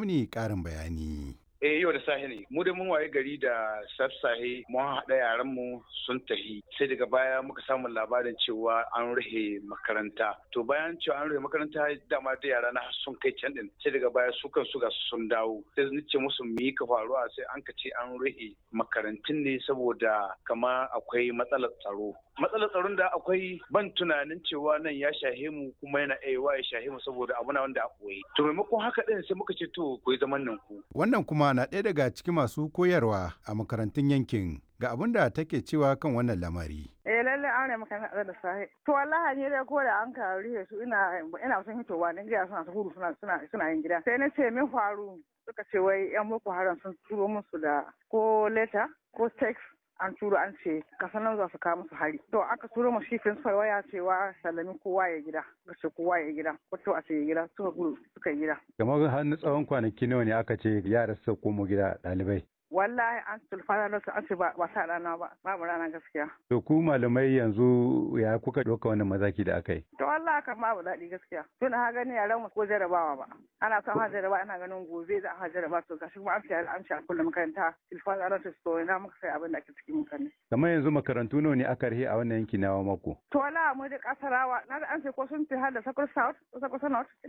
muni ƙarin bayani. eh yau da sahi ne mu da mun waye gari da sassahe mun haɗa yaran mu sun tahi sai daga baya muka samu labarin cewa an rufe makaranta to bayan cewa an rufe makaranta dama da yara na sun kai can din sai daga baya su kan su ga sun dawo sai ni ce musu mi ka faruwa sai an ka ce an rufe makarantun ne saboda kama akwai matsalar tsaro matsalar tsaron da akwai ban tunanin cewa nan ya shahe mu kuma yana aiwa ya shahe mu saboda abu na wanda a koyi to maimakon haka din sai muka ce to ku yi zaman nan ku Wannan kuma na ɗaya daga cikin masu koyarwa a makarantun yankin ga abin da take cewa kan wannan lamari. Eh lalle an rai maka da sahi. To wallahi ne dai ko da an ka rihe su ina ina son hitowa dan gida suna gudu suna suna suna yin gida. Sai na ce min faru suka ce wai yan boko haram sun turo musu da ko letter ko text an turo an ce kasan nan za su kawo musu hari to aka turo mu shi principal waya cewa sallami kowa ya gida ga ce kowa ya gida wato a ce ya gida suka gudu suka yi gida kamar har na tsawon kwanaki nawa ne aka ce yara su komo gida ɗalibai wallahi an tulfana da su an ce ba ba sa rana ba babu rana gaskiya to ku malamai yanzu ya kuka ɗauka wannan mazaki da aka yi to wallahi kan babu daɗi gaskiya tun ha gani yaran mu ko jarabawa ba ana son ha jarabawa ana ganin gobe za a ha jarabawa to gashi kuma an ce an ce a kullum makaranta tilfana da su ina muka sai abin da ake cikin mutane kamar yanzu makarantu nawa ne aka rihe a wannan yanki na mako to wallahi mu da kasarawa na da an ce ko sun fi har da sakul south ko sakul north